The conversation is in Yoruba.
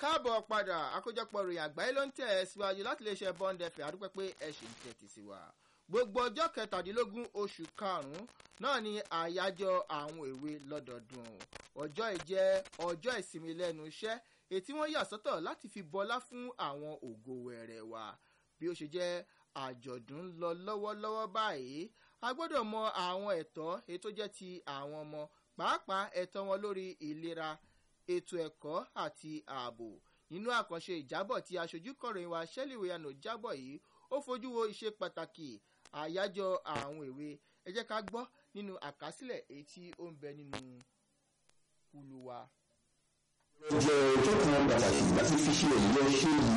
káàbọ̀ padà àkójọpọ̀ ròyìn àgbáyé ló ń tẹ̀ ẹ́ síwájú láti lè ṣe bond fm àdúpẹ́ pé ẹ ṣì ń tẹ̀tì sí wa gbogbo ọjọ́ kẹtàdínlógún oṣù karùn-ún náà ni àyájọ́ àwọn èwe lọ́dọọdún ọjọ́ ìjẹ́ ọjọ́ ìsinmi lẹ́nu iṣẹ́ ètí wọ́n yà sọ́tọ̀ láti fi bọlá fún àwọn ògo wẹ̀rẹ̀ wa bí ó ṣe jẹ́ àjọ̀dún lọ lọ́wọ́lọ́wọ́ báyìí a gbọ́dọ̀ mọ àwọn ẹ̀tọ́ ètò jẹ́ ti àwọn ọmọ pàápàá ẹ̀tọ́ wọn lórí ìlera ètò ẹ̀kọ́ àti ààbò nínú àkànṣe ìjábọ̀ tí aṣojú kọ̀ròyìn wa shelley weyano jábọ̀ yìí ó fojú wo iṣẹ́ pàtàkì àyájọ́ àwọn èwe ẹ jẹ́ ká gbọ́ nínú àkásílẹ̀ èyí tí ó ń bẹ nínú kúlù wa. jẹ́ ọjọ́ kan pàtàkì láti fi ṣe èyí ṣe yìí.